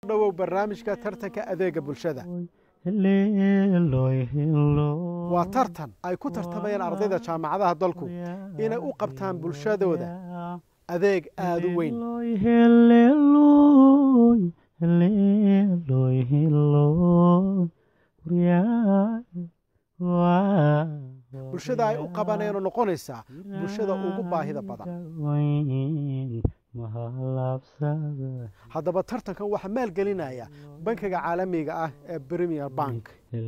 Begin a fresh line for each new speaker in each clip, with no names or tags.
dhowow barnaamijka tartanka adeega bulshada waa tartan ay ku tartamayaan ardayda jaamacadaha dalku inay u qabtaan bulshadooda adeeg aada u weyn bulshada ay u qabaneenoo noqonaysaa bulshada ugu baahida badan haddaba tartankan waxaa maalgelinaya bankiga caalamiga ah ee premier bank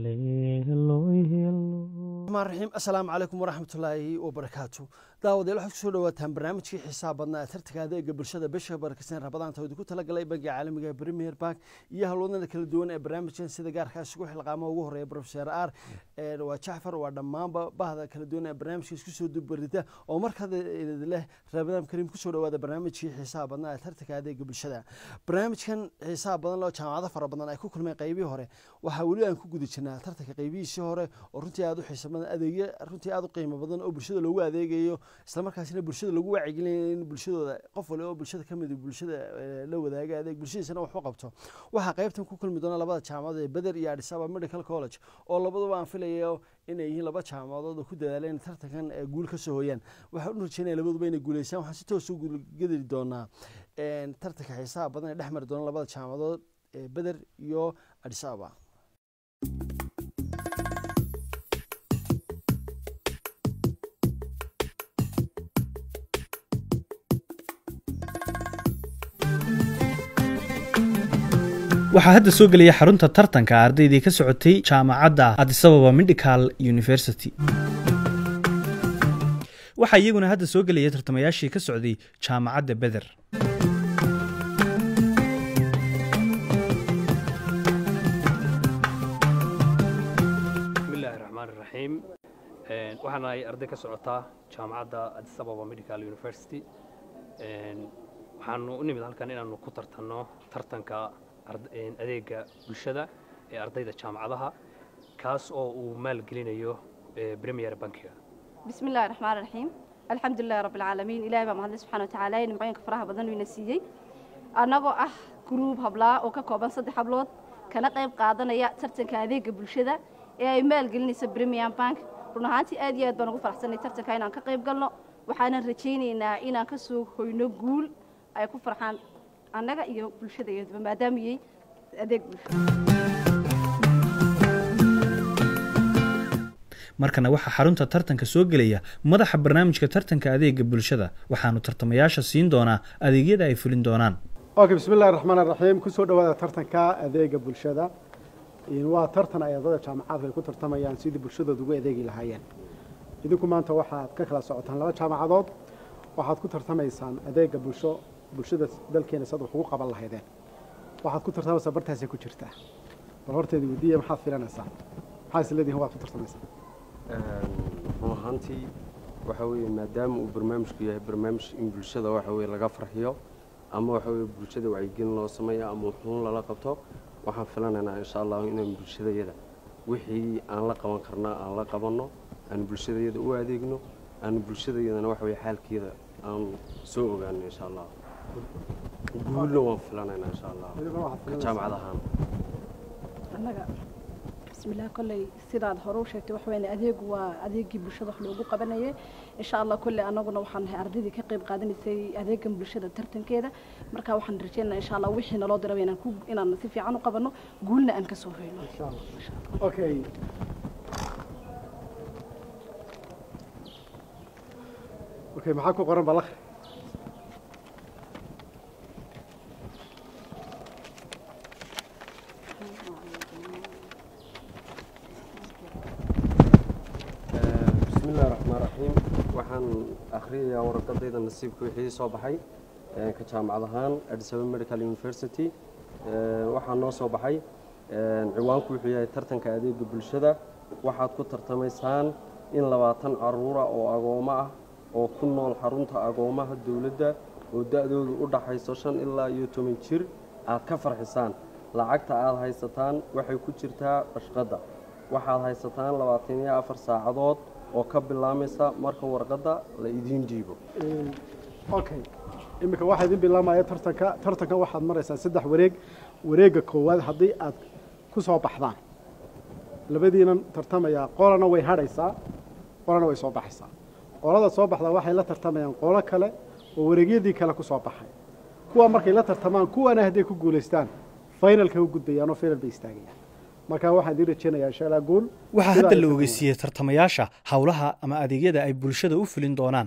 raxiim assalaamu calaykum waraxmatullaahi wabarakaatu daawadayaal waxaad kusoo dhawaataan barnaamijkii xisaab badnaa ee tartanka adeega bulshada bisha barakeysan rabadaanta oo idinku talagalay bankiga caalamiga ee premier bank iyo halwadnada kala duwan ee barnaamijkan sida gaarkaa isugu xilqaamo ugu horeeya profeser ar waa jacfar waa dhammaanba bahda kala duwan ee barnaamijka isku soo dubarida oo markada leh rabadaan kariim kusoo dhawaada barnaamijkii xisaab badnaa ee tartanka adeega bulshada barnaamijkan xisaab badan loo jaamacado fara badan ay ku kulmeen qaybihii hore waxaa weli aan ku guda jirnaa tartanka qaybihiisii hore oo runtii aada u xiisa badan adeegyo runtii aada u qiimo badan oo bulshada loogu adeegayo islamarkaasina bulshada lagu wacyigelinayo in bulshadooda qof wali oo bulshada ka mid bulshada la wadaaga adeeg bulshadiisana wax u qabto waxaa qaybtan ku kulmi doona labada jaamacadood ee beder iyo adisaba medical college oo labaduba aan filayo inay yihiin laba jaamacadood oo ku dadaaleen tartankan guul ka soo hooyaan waxaan u rajeynaya labaduba inay guuleysaan waxaan si toos u guulgedeli doonaa tartanka xiisaha badan ee dhex mari doona labada jaamacadood ee beder iyo adisaba
waxaa hadda soo gelaya xarunta tartanka ardaydii ka socotay jaamacadda adisababa medical university waxaa iyaguna hadda soo gelaya tartamayaashii ka socday jaamacadda beder
bismillahi raxmaan iraxiim waxaan ahay arday ka socotaa jaamacadda adisababa medical university waxaanu u nimid halkan inaanu ku tartanno tartanka adeega bulshada ee ardayda jaamacadaha kaas oo uu maalgelinayo premier bankiga
bismi illahi raxmaan raxiim alxamdulilahi rabbi alcaalamiin ilahay baa mahadlay subxana watacaala nimcooyinka faraha badan uu ina siiyey annagoo ah gruub hablaa oo ka kooban saddex hablood kana qayb qaadanaya tartanka adeega bulshada ee ay maalgelinaysa premier bank run ahaantii aad iyo aad baan ugu faraxsanay tartanka inaan ka qayb galno waxaanan rajaynaynaa inaan ka soo hoyno guul ay ku farxaan annaga iyo bulshadayaduba maadaamiyey adeeg bulsho
markana waxaa xarunta tartanka soo gelaya madaxa barnaamijka tartanka adeega bulshada waxaanu tartamayaasha siin doonaa adeegyada ay fulin doonaan
okay bismi illahi raxmaan raxiim kusoo dhawaada tartanka adeega bulshada waa tartan ay ardada jaamacadka ay ku tartamayaan sidii bulshadooda ugu adeegi lahaayeen idinku maanta waxaad ka kala socotaan laba jaamacadood waxaad ku tartamaysaan adeega bulsho bulshada dalkeena sad wax ugu qaban lahaydeen waxaad ku tartamaysaa bartaasay ku jirtaa bal horteeda weydiiya maxaad filanaysaa maxaa is leedihin waad ku tartamaysaa
run ahaantii waxa weeye maadaama uu barnaamijku yahay barnaamij in bulshada waxa weye laga farxiyo ama waxa weye bulshada wacyigelin loo sameeyo ama wuxuun lala qabto waxaan filanaynaa insha allahu inaan bulshadayada wixii aan la qaban karnaa aan la qabanno aan bulshadayada u adeegno aan bulshadayadana waxa weye xaalkeeda aan soo ogaano insha allah guulna waan filanaynaa insha allah ka jaamacad ahaan
annaga bismillah kolley sidaad hore u sheegtay wax weyn adeegu waa adeegii bulshada wax loogu qabanayay insha allah kolley annaguna waxaan nahay ardaydii ka qayb qaadanaysay adeegan bulshada tartankeeda marka waxaan rajaynaynaa insha allah wixii naloo diraba inaan ku inaan si fiican u qabanno guulna aan ka soo hoyno
insha allah okay okay maxaa ku qoran balakh
bismillahi raxmaan raxiim waxaan akhriyayaa warqadayda nasiibka wixii soo baxay ka jaamacad ahaan adisaba medical university waxaa noo soo baxay ciwaanku wuxuu yahay tartanka adeega bulshada waxaad ku tartamaysaan in labaatan caruura oo agoomo ah oo ku nool xarunta agoomaha dowladda oo da-doodu u dhaxayso shan ilaa iyo toban jir aad ka farxisaan lacagta aad haysataan waxay ku jirtaa bashqadda waxaad haysataan labaatan iyo afar saacadood oo ka bilaamaysa marka warqadda la idiin dhiibo
okay iminka waxaa idin bilaamaya tartanka tartanka waxaad maraysaan saddex wareeg
wareegga koowaad haddii aad ku soo baxdaan labadiinan tartamaya qolana way hadhaysaa qolana way soo baxaysaa qolada soo baxda waxay la tartamayaan qolo kale oo wareegyadii kale ku soo baxay kuwa markay la tartamaan kuwana hadday ku guulaystaan finalka u gudbayaan oo final bay istaagayaan marka waxaan idiin rajeynayaa insha allah guul
waxaa
Sidaa
hadda
ay
la
tahay.
ogeysiiyey tartamayaasha howlaha ama adeegyada ay bulshada u fulin doonaan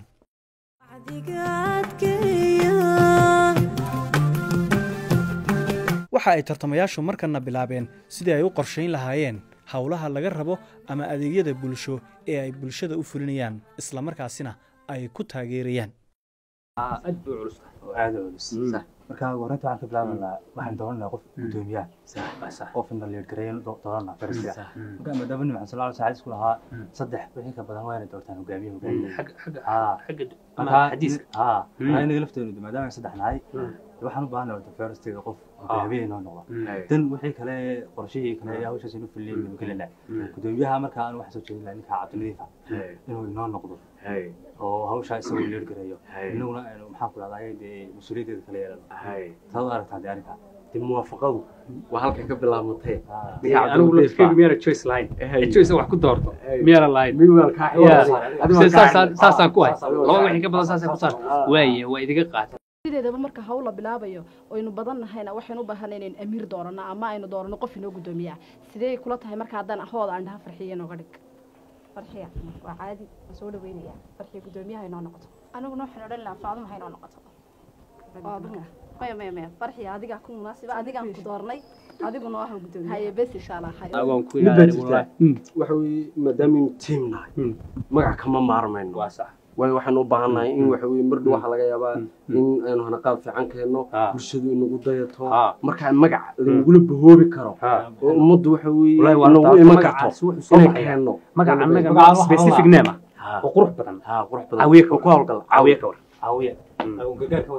waxa ay tartamayaashu markana bilaabeen sidii ay u qorshayn lahaayeen howlaha laga rabo ama adeegyada bulsho ee ay bulshada u fulinayaan islamarkaasina ay ku taageerayaan
aad bay u culus tahay
oo aad u culus marka horeynta waxaan ka bilaabanaa waxaan dooranaa qof gudoomiyaha qof in la leedgareeyo dooranaa farsiga marka maadaama nabi maxamed sallallahu alayhi isku lahaa saddex wixii ka badan waa inay doortaan hogaamiye hogaamiye
xagga xagga
haa
xagga
marka
xadiiska
haa
Mm.
marka inaga lafteenu maadaama aan saddex nahay waxaan u baahanaa horta farsiga qof hogaamiye inoo noqdo dan wixii kale qorshihii kale ee hawshaas inuu fuliyay baynu gelinaa gudoomiyaha marka aan waxaan soo jeedin lahaa ninka cabdinadiifa inuu inoo noqdo oo hawshaa isagoo leedgareeyo inaguna aynu maxaan ku dhahdaa dee mas-uuliyaddeeda kala yeelano taad u aragtaa dee arrinkaa
dib muwaafaqadu waa halkay ka bilaabmatee
anigu lafkeyga miyaana choice lahayn ee choice wax ku doorto miyaana lahayn saasaan ku hay laba wixii ka badan saasay ku saar waaye waa idiga qaatay
sideedaba marka hawl la bilaabayo aynu badan nahayna waxaynu u baahanay inaynu amiir doorano ama aynu doorano qof inoo gudoomiyaa sidee kula tahay marka haddaan ahooda aan dhaha farxiya inooga dhig
farxiya waa caadi waa soo dhaweynaya farxiya gudoomiyaha inoo noqoto aniguna waxaan odhan lahaa faaduma ha inoo noqoto
Faaduma. maya maya maya farxiya adigaa ku munaasiba adigaan ku doornay adiguna waa gudoomiye
haye bes insha allah haye
agoon ku
Mid baa
ilaali
jirta.
wallahi
waxa weeye maadaamaynu tiim nahay magac kama maarmayno
waa sax
waayo waxaan u baahannahay in waxa weye mardhow waxaa laga yaabaa in aynu hanaqaad fiican keenno
Ah.
bulshadu inagu dayato
Ah.
markaa magac lanagula bahoobi karo
ha
oo ummaddu waxa weeye
wallahi waa
nagu
rabtaa
iman
magacaas
karto
wuxuu soo
inay
baxaya
keenno
magac annaga
Magaca waxa
specific
la-
name ah
Ha.
oo qurux badan
ha qurux badan
caawiye ka
oo ku hawlgal
caawiye ka war
caawiya
Mm.
agoon gargaar ka war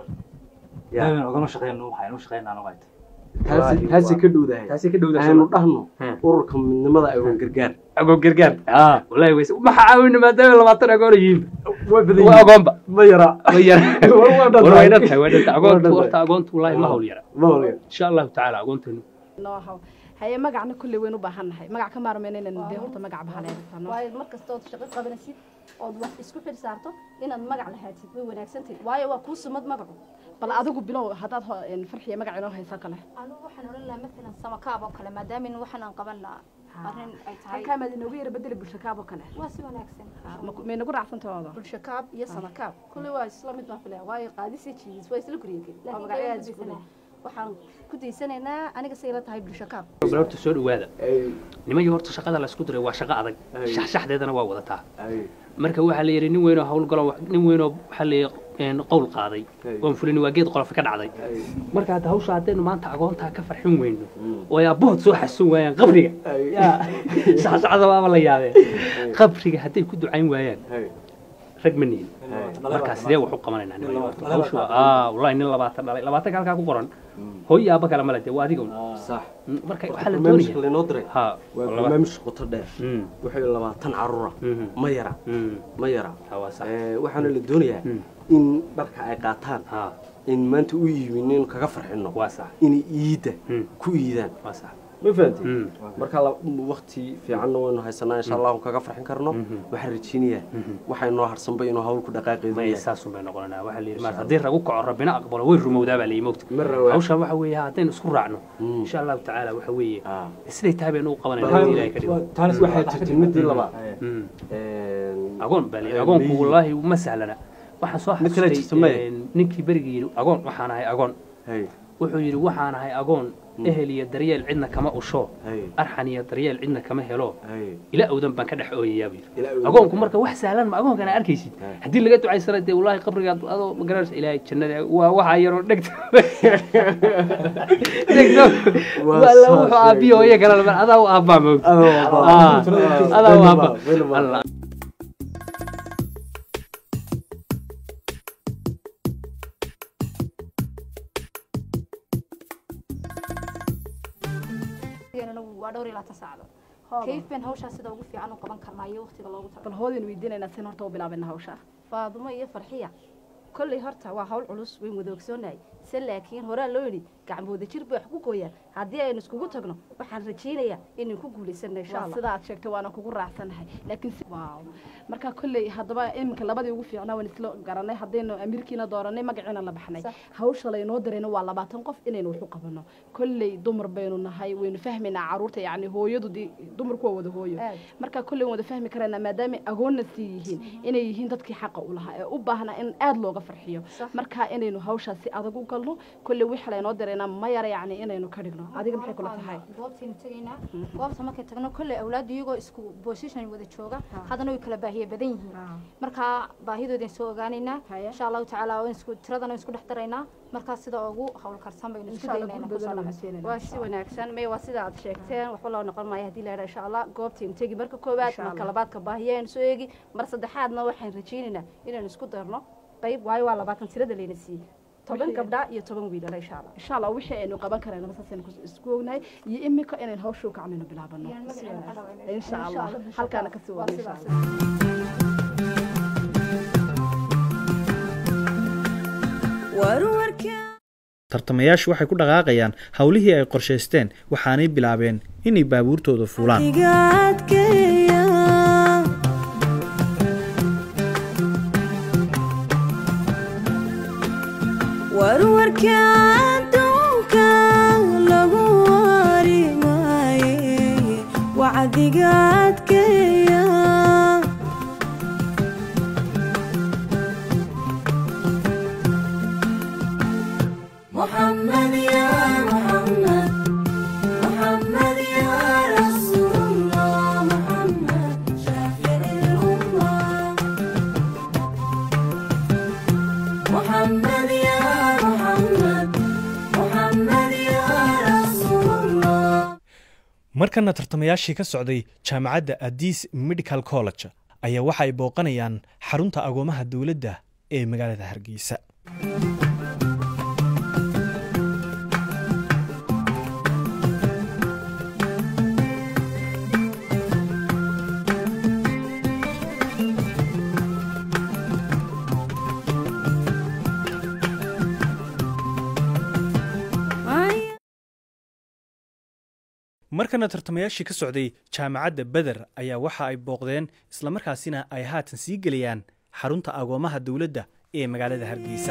daawan ogama shaqeyno waxaan u shaqeynaa anagu ay
taasi taasi ka dhowdahay
taasi ka dhowda
aynu dhahno
Hmm.
ururka midnimada agoon gargaar
agoon gargaar
ah
wallahi wayse maxa caawina maadaama labaatan agoon yihiin
way badan
waa agoonba
ma yara
way yar
War waa dhan
war way
tahay.
dhantahay way dhantahay
Waa
agoontu
dhan
horta
tahay.
agoontu wallahi ma hawl yara
ma hawlaya
insha allahu tacaala agoonteenu
noo haw haye magacna kulley waynu u baahan nahay magac ka maarmayna inaynu dee horta magac bahaleertano
waayo mar kastood shaqo qabanaysid ood wax isku xil saarto inaad magac lahaatid way wanaagsantahay waayo waa kuu sumad magacu
bal adigu bilow haddaad ho- een, farxiya magac inoo haysa kale
anigu waxaan odhan lahaa matalan samakaab oo kale maadaama waxaan aan qaban lahaa arrin ay tahay
halkaa maad inoogu yara bedeli bulsho kaab oo kale
waa si wanaagsan
may nagu raacsantahooda
bulsho kaab iyo sama kaab kulli waa isla mid baan filaya waayo qaadisi jiidis waa isla guriyageli waa
Laakiin
magacyo
kayaan
aad
ku
isku
daysanaa.
waxaan ku daysanaynaa aniga say la tahay bulsho kaab
bal horta soo dhawaada nimankii horta shaqada la isku diray waa shaqo adag
Ay.
shaxshaxdeedana waa wadataa
ay
marka waxaa la yidhi nin weynoo howlgalo nin weynoo waxaa la yidhi een, qowl qaaday
Ay.
oon fulini waa geed qolof ka dhacday
ay
marka hadda hawsha haddaynu maanta agoontaa ka farxin weyno oo ay abbood soo xasun waayaan qabriga yaa shaxshaxda waaba la yaabee qabriga hadday ku ducayn waayaan
ay
rag ma nihin markaa sidee wax u qabanaynaa nin horta hawshu waa aa wallahi nin labaatan dhalay labaatanka halkaa ku qoran hooy iyo aabba kale male dee waa adiga un.
sax
Mm, marka waxaa la
barnaamijka
doonaya
laynoo diray
ha
waa
laba-
barnaamij qoto dheer
Mm,
waxay labaatan carruura
mhm,
ma yara
mm,
ma yara
ha, waa sax
Eh, waxaana la doonayaa
Mm.
in dharka ay qaataan
ha
in maanta u iibin in kaga farxino
waa sax
inay iidda
Mm.
ku iidaan
waa sax
ma fahanti
Mm,
marka wakti fiicanna waynu haysanaa insha allahu kaga farxin karno
Mhm.
waxaan rajeynayaa waxay noo harsanba inuu hawl ku dhaqaaqeedu
may
yahay
saasun bay noqonanaa waxaa la yidhi maarata haddii ragu kaco rabbina aqbalo way rumowdaa baa la yii mogta
Ma rawaa.
hawshan waxa weeye haddaynu isku raacno
Mm.
insha allahu tacaala waxa weeye
Ah.
siday tahay baynu u qabanayna haddii ilahay ka dhigo
taanis
waxay jirtay midii labaad
Mm.
Een,
agoon baa la yidhi
Eh,
agoonku
miyi.
wallaahi ma sahlana waxaan soo
Mid kale jirta
xasustay
maya?
een, ninkii berigii yidhi agoon waxaan ahay agoon
hay
wuxuu yidhi waxaan ahay agoon ehel iyo daryeel cidna kama usho
hay
arxan iyo daryeel cidna kama helo
hay
ila awdan baan ka dhex ooyayaa buu yidhi
Ila awdan.
agoonku marka wax sahlan ma agoonkana arkaysid
Hey.
haddii laga ducaysana dee wallaahi qabrigaad adoo magaranaysa ilaahay jannada waa waxaa yaroo dhegta dhegta
Waa
waa la
soo
wuxuu aabiyo
sheegay.
hooyo kale lama adaa u aabbaa moog
Adoo aabba.
Ah, adaa u
Weliba,
aabba
weliba.
Allah
Iyagana waa dhowr iyo labaatan saacadood kayf been hawshaa sida ugu fiican u qaban karnaa iyo waqtiga loogu
bal
talagalay
hoodaynu weydiinaynaa sin horta u bilaabayna hawsha
faadumo iyo farxiya kolley horta waa hawl culus wayn wada ogsoonahay se laakiin horaa loo yidhi gacmooda jir bay wax ku gooyaan haddii aynu iskugu tagno waxaan rajaynayaa inaynu ku guulaysano insha
waa
allah
sida aad sheegtay waana kugu raacsanahay laakiin si- waaw marka kolley haddaba iminka labadii ugu fiicnaa waan isla garanay haddaynu amiirkiina dooranay magaciina la baxnay
Sax.
hawsha laynoo darayna waa labaatan qof inaynu wax u qabano kolley dumar baynu nahay waynu fahmaynaa caruurta yacni hooyadu dee dumarku waa wada hooyo
Aad.
marka kolley waan wada fahmi karaynaa maadaama agoonna sii yihiin inay yihiin dadkii xaqa u lahaa ee u baahnaa in aad looga farxiyo
Sax.
marka inaynu hawshaas si adag u galno kolley wixii laynoo darayna ma yara yacni inaynu ka dhigno adiga maxay kula tahay
goobtaynu tegaynaa goobta markay tagno kolley awlaaddu iyagoo isku position wada jooga haddana way kala baahiye badan yihiin markaa baahidoodan soo ogaanaynaa
Haya.
insha allahu tacaala waan isku tiradana waan isku dhex daraynaa markaa sida ugu hawlkarsan baynu isku
Insha Allah,
daynaa inaan
gurigooda
kusoo
la
dhamaysto
siinayna.
waa si wanaagsan may waa sida aad sheegteen waxba loo noqon maayo haddii la yidhaha insha allah goobtaynu tegi marka koowaad
Insha
marka
Allah.
labaadka baahiyaynu soo eegi mar saddexaadna waxaan rajaynaynaa inaynu isku darno qayb waayo waa labaatan tirada layna siiyey toban
Wixii-
gabdha iyo toban wiilala insha allah
insha allah wixii aynu qaban karayna saasaynu kus- isku ognahay iyo imika inaynu hawsha u kacnayno bilaabano insha allah halkaana kasii wadno insha allah
tartamayaashu waxay ku dhaqaaqayaan howlihii ay qorshaysteen waxaanay bilaabeen inay baabuurtooda fuulaan
warwarka adduunka lagu wari maaye wacdiga adkeeya محمد يا محمد محمد يا رسول الله محمد شافع الأمة محمد يا محمد محمد يا رسول الله
markana tartamayaashii ka socday jaamacadda adis medical college ayaa waxa ay booqanayaan xarunta agoomaha dowladda ee magaalada hargeysa markana tartamayaashii ka socday jaamacadda beder ayaa waxa ay booqdeen islamarkaasina ay haatan sii gelayaan xarunta agoomaha dowladda ee magaalada hargeysa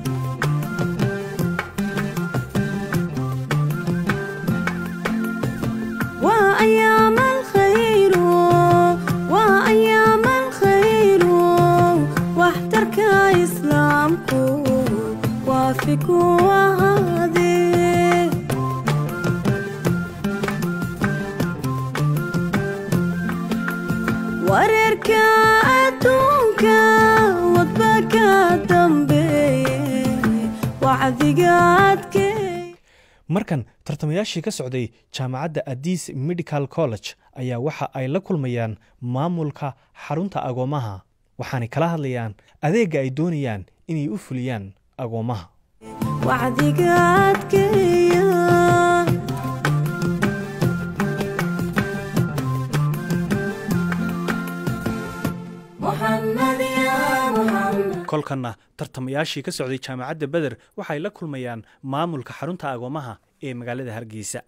وأيام الخير وأيام الخير واحترك إسلامك وافق وهادي wareerka adduunka wadbaka dambeeye wacdiga adkeey
markan tartamayaashii ka socday jaamacadda adis medical college ayaa waxa ay la kulmayaan maamulka xarunta agoomaha waxaanay kala hadlayaan adeegga ay doonayaan inay u fuliyaan agoomaha
wacdiga adkeeya محمد يا محمد
kolkanna tartamayaashii ka socday jaamacadda beder waxay la kulmayaan maamulka xarunta agoomaha ee magaalada hargeysa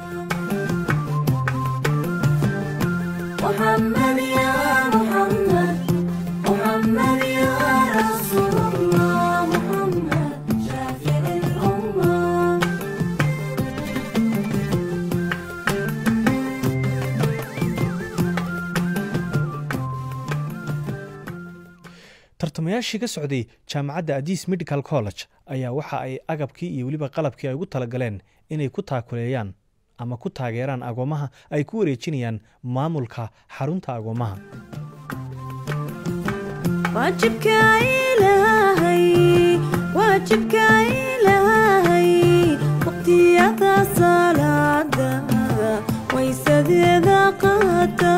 محمد يا محمد محمد يا رسول الله محمد شافع الأمة
tartamayaashii ka socday jaamacadda adis medical college ayaa waxa ay agabkii iyo weliba qalabkii ay ugu talagaleen inay ku taakuleeyaan ama ku taageeraan agoomaha ay ku wareejinayaan maamulka xarunta agoomaha
واجبك إلهي واجبك إلهي وقتي هذا صلاة ويسد إذا قاتا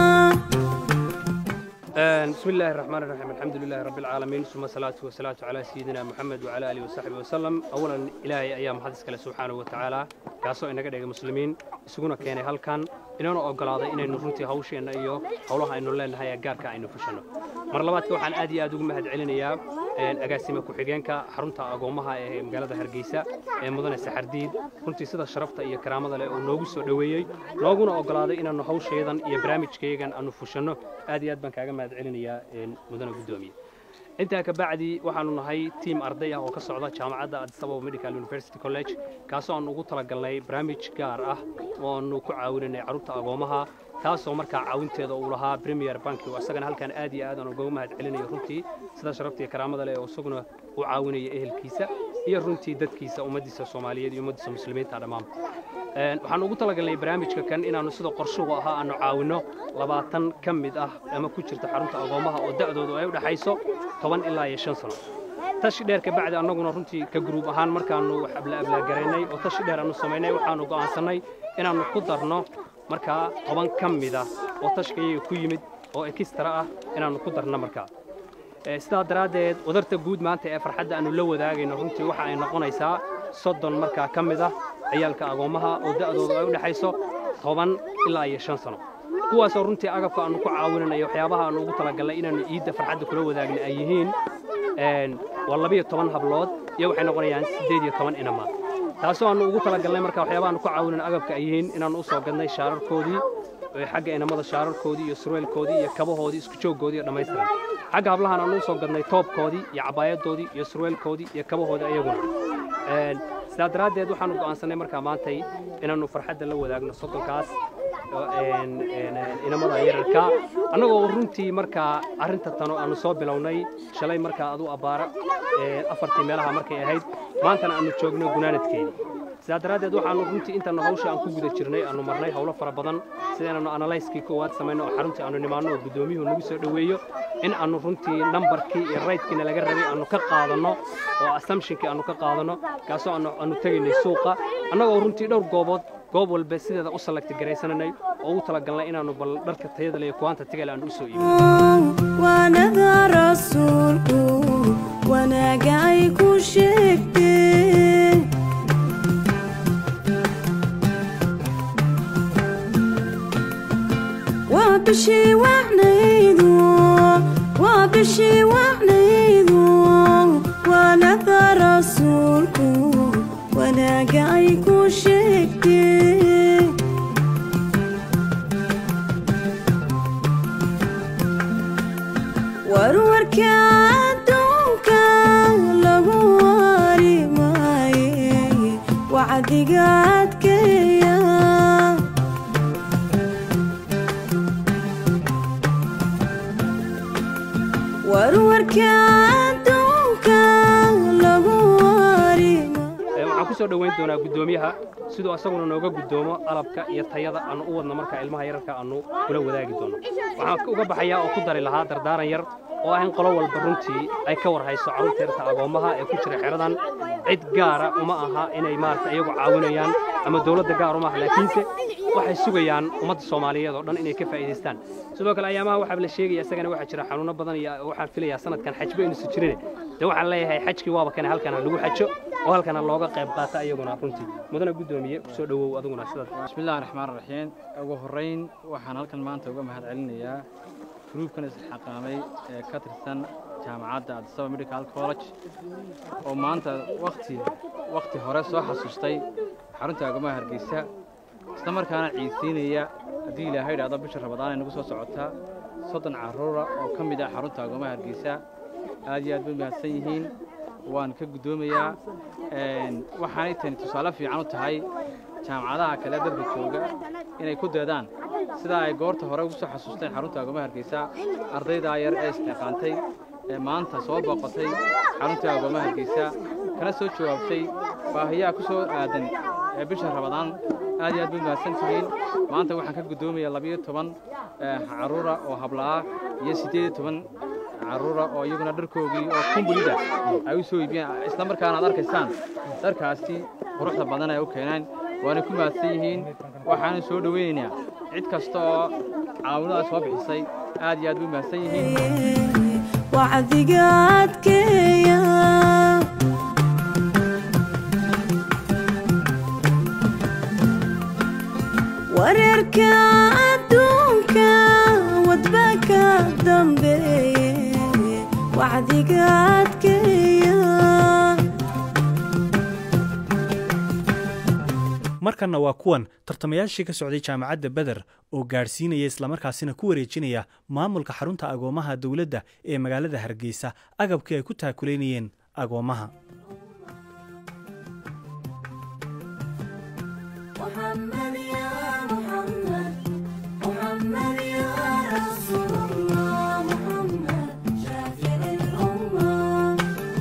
بسم الله الرحمن الرحيم الحمد لله رب العالمين ثم الصلاة والسلام على سيدنا محمد وعلى آله وصحبه وسلم أولا إلهي أيام حدث كله سبحانه وتعالى كاسو إنك دقيق مسلمين isuguna keenay halkan inana ogolaaday inaynu runtii hawsheenna iyo howlaha aynu leenahay ee gaarka aynu fushano mar labaadka waxaan aad iyo aad ugu mahad celinayaa agaasime ku-xigeenka xarunta agoomaha ee magaalada hargeysa ee mudane saxardiid runtii sida sharafta iyo karaamada leh oo noogu soo dhoweeyey nooguna ogolaaday inaannu hawsheedan iyo barnaamijkeegan aanu fushanno aad iyo aad baan kaaga mahad celinayaa mudane guddoomiye intaa ka bacdi waxaanu nahay tiim arday ah oo ka socda jaamacadda addis ababa medical university college kaasoo aanu ugu talagalnay barnaamij gaar ah oo aanu ku caawinanay carruurta agoomaha taasoo markaa caawinteeda uu lahaa premier banki oo isagana halkan aad iyo aad aan ugaga mahad celinayo runtii sida sharafta iyo karaamada leh oo isaguna u caawinaya ehelkiisa iyo runtii dadkiisa ummaddiisa soomaaliyeed iyo ummaddiisa muslimiinta dhammaanba waxaan ugu talagalnay barnaamijka kan inaannu sida qorshuhu ahaa aanu caawinno labaatan ka mid ah ama ku jirta xarunta agoomaha oo da'doodu ay u dhexayso toban ilaa iyo shan sano tashi dheer ka bacdi annaguna runtii ka guruub ahaan markaannu wax ablaablaagaraynay oo tashi dheer aannu samaynay waxaannu go'aansannay inaannu ku darno markaa toban ka mida oo tashkayaga ku yimid oo ekistara ah inaannu ku darno markaa sidaa daraaddeed wadarta guud maanta ee farxadda aannu la wadaagayno runtii waxa ay noqonaysaa soddon markaa ka mid ah ciyaalka agoommaha oo da'doodu ay u dhexayso toban ilaa iyo shan sano kuwaasoo runtii agabka aannu ku caawinanayo waxyaabaha aannu ugu talagallay inaannu iidda farxadda kula wadaagna ay yihiin waa labiyo toban hablood iyo waxay noqonayaan siddeed iyo toban inama taasoo aannu ugu talagalnay marka waxyaabaha aannu ku caawinana agabka ay yihiin inaannu u soo gadnay shaararkoodii xagga inamada shaararkoodii iyo surweelkoodii iyo kabahoodii isku jooggoodii iyo dhammaystiran xagga hablahan aannu u soo gadnay toobkoodii iyo cabaayadoodii iyo surweelkoodii iyo kabahoodii ayaguna sidaa daraaddeed waxaannu go'aansannay markaa maantay inaannu farxadda la wadaagno soddonkaas inamada yararka annagoo runtii markaa arrinta tano aannu soo bilownay shalay markaa adu abbaara afartii meelaha markay ahayd maantana aannu joogno gunaanadkeedii sidaa daraaddeed waxaannu runtii intaannu hawsha aan ku guda jirnay aannu marnay howlo fara badan sida inaannu analayskii koowaad samayno oo xaruntii aannu nimaanno oo guddoomiyuhu nagu soo dhoweeyo in aannu runtii nambarkii iyo raydkiina laga rabay aannu ka qaadanno oo assumptionkii aannu ka qaadanno kaasoo aannu tegaynay suuqa annagoo runtii dhowr goobood goob walba sideeda u salagti garaysananay oo ugu talagalnay inaannu bal dharka tayada leh iyo kuwaanta tigale aannu u soo iibino
waanada rasuulku wanaaga ay ku sheegteen waa bishii wacnaydu waa bishii wacnaydu waanada rasuulku wanaaga ay ku sheegteen warwarka adduunka lagu wari maaye wacdiga adkeeya warwarka adduunka lagu wari
waxaan ku soo dhoweyn doonaa guddoomiyaha siduu asaguna nooga guddoomo alabka iyo tayada aannu u wadno markaa ilmaha yararka aannu kula wadaagi doono waxaan uga baxayaa oo ku dari lahaa dardaaran yar oo ah in qolo walba runtii ay ka war hayso carruurta yarta agoommaha ee ku jira xeradan cid gaara uma aha inay maarata iyagu caawinayaan ama dowladda gaar uma aha laakiinse waxay sugayaan ummadda soomaaliyeed oo dhan inay ka faa'iidaystaan sidoo kale ayaamaha waxaa la sheegaya isagana waxaa jira xanuuno badan iyo waxaan filayaa sanadkan xajba inuusan jirine dee waxaan leeyahay xajkii waaba kane halkan ha lagu xajo oo halkana looga qayb qaata iyaguna runtii mudana guddoomiye kusoo dhowow aduguna sidaas
bismillahi raxmaan raxiim ugu horrayn waxaan halkan maanta uga mahad celinayaa gruubkan isxaqaamay ee ka tirsan jaamacadda addisaba medical college oo maanta wakti wakhti hore soo xasuustay xarunta agomaha hargeysa isla markaana ciidsiinaya haddii ilaahay idhaahdo bisha rabadaan ay nagu soo socotaa soddon carruura oo ka mid ah xarunta agomaha hargeysa aad iyo aad bay mahadsan yihiin waan ka guddoomayaa waxaanay tani tusaale fiican u tahay jaamacadaha kale dadka jooga inay ku deedaan sidaa ay goorta hore ugu soo xasuusteen xarunta agomaha hargeysa ardaydaa yar ee isxilqaantay ee maanta soo booqatay xarunta agomaha hargeysa kana soo jawaabtay baahiyaha ku soo aadan ee bisha rabadaan aad iyo aad bay mahadsan tihiin maanta waxaan ka guddoomayaa labiyo toban carruura oo hablaah iyo siddeed iyo toban carruura oo iyaguna dharkoogii oo kumbulida ay u soo iibiyeen isla markaana aad arkaysaan dharkaasi quruxda badan ay u keeneen waana ku mahadsan yihiin waxaanu soo dhoweynaynaa cid kasta oo caawinada soo bixisay aad iyo aad bay mahadsan yihiin
wacdiga adkeeya wareerka adduunka wadba ka dambeeye wacdiga adkeeya
markanna waa kuwan tartamayaashii ka socday jaamacadda beder oo gaadhsiinaya islamarkaasina ku wareejinaya maamulka xarunta agoomaha dowladda ee magaalada hargeysa agabkii ay ku taakulaynayeen agoomaha
محمد يا محمد محمد يا رسول الله محمد شافع الأمة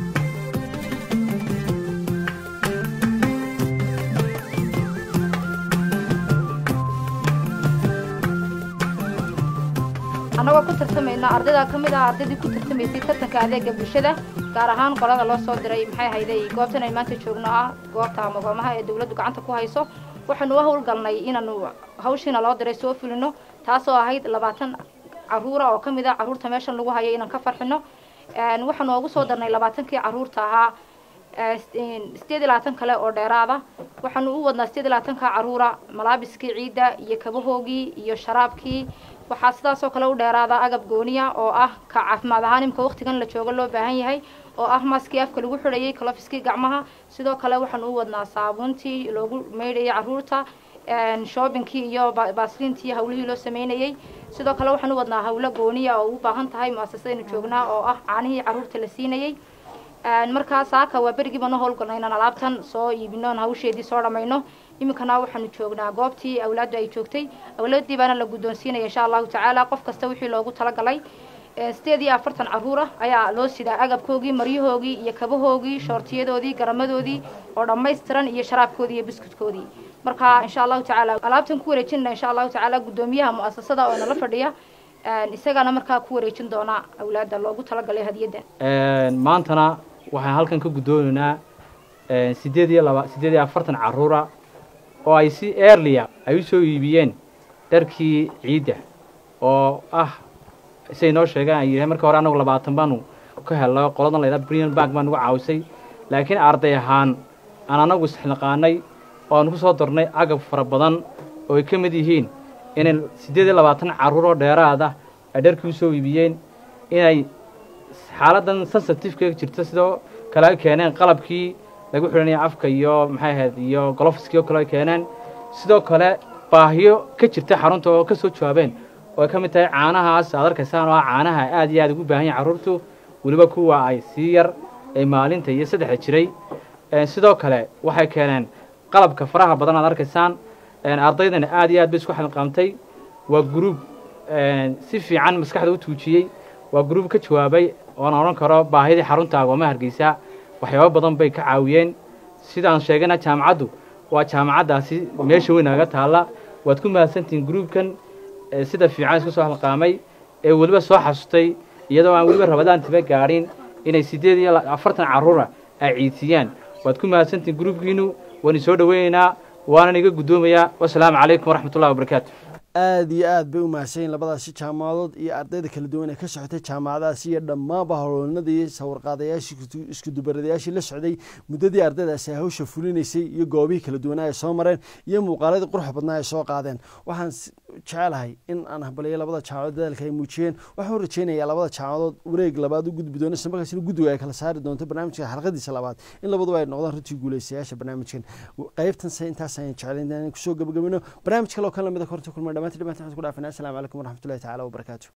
annagoo ku tartamayna ardayda ka mid ah ardaydii ku tartamaysay tartanka adeega bulshada gaar ahaan qolada loo soo diray maxay hayday goobtan ay maanta joogno ah goobta magoomaha ee dowladdu gacanta ku hayso waxaanu u howlgalnay inaanu hawshiina loo diray soo fulino taasoo ahayd labaatan caruura oo ka mid ah caruurta meeshan lagu hayo inaan ka farxino Een, waxaanu ugu soo darnay labaatankii caruurta ahaa ee, sideed iyo labaatan kale oo dheeraada waxaanu u wadnaa sideed iyo labaatanka caruura malaabiskii ciidda iyo kabahoogii iyo sharaabkii waxaa sidaasoo kale u dheeraada agab gooniya oo ah ka caafimaad ahaan imika waqtigan la joogo loo baahan yahay oo ah maskii afka lagu xidhayay kalofiskii gacmaha sidoo kale waxaanu u wadnaa saabuuntii loogu maydhayay caruurta een, shoobinkii iyo ba- baasliintii hawlihii loo sameynayay sidoo kale waxaan u wadnaa hawlo gooniya oo u baahan tahay muasasadaynu joognaa oo ah caanihii caruurta la siinayay Een, markaa saaka waa berigii baan u howlgalnay inaan alaabtan soo iibino oon hawsheedii soo dhammayno iminkana waxaanu joognaa goobtii awlaaddu ay joogtay awlaadii baana la guddoonsiinaya insha allahu tacaala qof kasta wixii loogu talagalay Ee, sideed iyo afartan caruur ah ayaa loo sidaa agabkoogii maryahoogii iyo kabahoogii shoortiyadoodii garamadoodii oo dhammaystiran iyo sharaabkoodii iyo biskutkoodii marka insha allahu tacaala alaabtan ku wareejinana insha allahu tacaala guddoomiyaha mu'asasada oo nala fadhiya Een, isagana markaa ku wareejin doona awlaadda loogu talagalay hadiyadda
maantana waxaan halkan ka guddoonaynaa sideed iyo laba sideed iyo afartan caruura oo ay si earliya ay u soo iibiyeen dharkii ciidda oo ah siay noo sheegaan ay yidhahen marka hore annagu labaatan baanu ka helno qoladan laydhaha brian bank baan nagu caawisay laakiin arday ahaan aan annagu isxilqaanay oo aan ku soo darnay agab fara badan oo ay ka mid yihiin inay siddeed iyo labaatan carruur oo dheeraada ay dharkii u soo iibiyeen inay xaaladan sensitiveka jirta sidoo kale ay keeneen qalabkii lagu xidhanaya afka iyo maxay ahayd iyo golofiskii oo kale ay keeneen sidoo kale baahiyo ka jirta xarunta oo ka soo jawaabeen oo ay ka mid tahay caanahaas aad arkaysaan oo ah caanaha aad iyo aad ugu baahan yahay carruurtu weliba kuwa ay sii yar ee maalinta iyo saddexda jiray Een, sidoo kale waxay keeneen qalabka faraha badan aad arkaysaan Een, ardaydana aad iyo aad bay isku xilqaamtay waa gruub een, si fiican maskaxda u tuujiyey waa gruub ka jawaabay oona odhan karo baahidii xarunta agoomaha hargeysa waxyaabo badan bay ka caawiyeen sidaan sheegana jaamacaddu waa jaamacaddaasi meesha weyn naga taalla waad ku mahadsantihiin gruubkan ee sida fiican isku soo halqaamay ee weliba soo xasustay iyadoo aan weliba rabadaan tiba gaadhin inay siddeed iyo afartan carruura ay ciidsiiyaan waad ku mahadsantihiin gruubkiinu waan isoo dhoweynaynaa waanan iga guddoomayaa wasalaamu calaykum waraxmatullahi wabarakaatu
aada iyo aad bay u mahadsanyiin labadaasi jaamacadood iyo ardayda kala duwan ee ka socotay jaamacadaasi iyo dhammaanba howlnadii sawirqaadayaashii iskudubaradayaashii la socday muddadii ardaydaasi ay hawsha fulinaysay iyo goobihii kala duwanaa ay soo mareen iyo muuqaaladii quruxa badnaa ay soo qaadeen waxaan s- jecelahay in aan hambaliyo labada jaamacadood dadaalka ay muujiyeen waxaan u rajeynayaa labada jaamacadood wareeg labaad u gudbi doono isla markaasina guddiga ay kala saari doonto barnaamijka xalqadiisa labaad in labaduba ay noqdaan runtii guuleystayaasha barnaamijkan qaybtan se intaas ayaan jeclayn inaan kusoo gabagabino barnaamij kale oo kan lamida korta kulma dhamaantii dhamaantii waxaan ku dhaafina asalaamu calaykum waraxmatullahi tacaala wabarakaatu